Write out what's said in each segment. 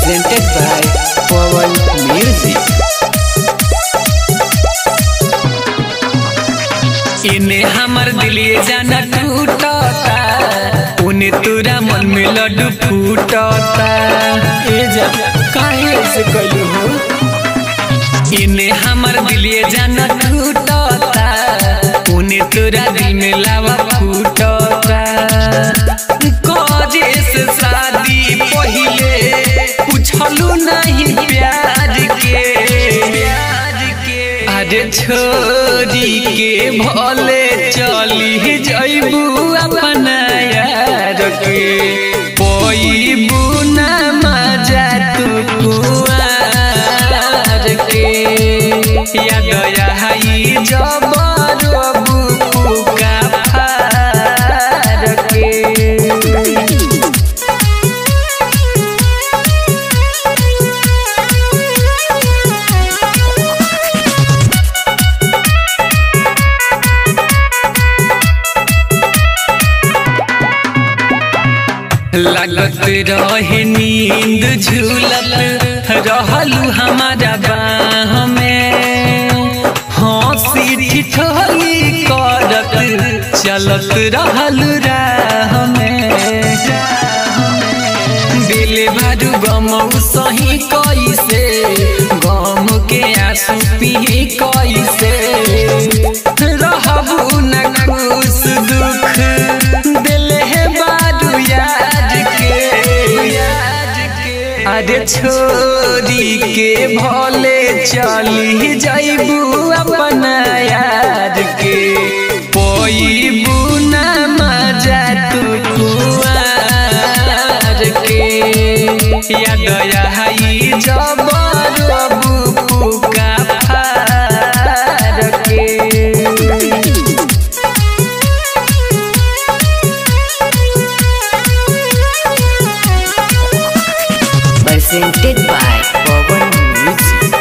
presented by Pawan Music. इने हमर दिलिए जाना टूटता उन्हें तोरा मन में लड्डू फूटता ए जा काहे ऐसे कइलू हो इने हमर दिलिए जाना टूटता उन्हें तोरा दिल में लावा फूटता कजे से शादी पहिले पूछलू नहीं प्यार के प्यार के अरे छोरी के भले चली जइबू अपना यार के पोईबू ना मजा तू कुआर के याद आई जबरबू का फार के लगत रहे नींद झूलत रहलू हमारा बाह में हंसी ठिठोली करत चलत रहलू राह में दिल भरू गम सही कैसे गम के आंसू पी कैसे रहबू न खुश दुख दिल है बारू याद के याद के अरे छोरी के भले चली जइबू अपना याद के पोईबू ना मजा तू कुआर के याद आई जबरबू का फार के presented by Pawan Music.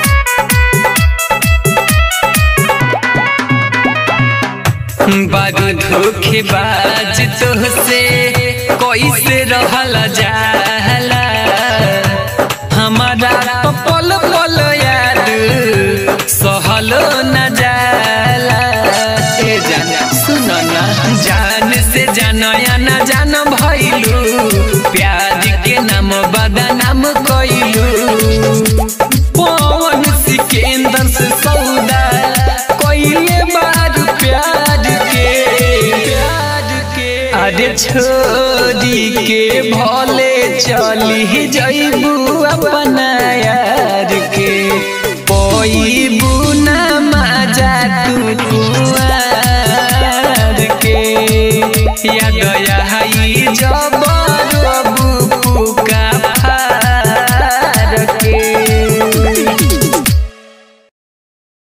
बारू धोखेबाज तोहसे कैसे रहल जाला हमारा तो पल पल याद सहल न जाला ए जान सुन ना जान से जानया न जान भइलू प्यार के नाम बदनाम कइलू पवन सिकेंदर से सौदा कइले बार प्यार के प्यार के अरे छोरी के भले चली जइबू अपना यार के पोईबू ना मजा तू कुआर के याद आई जब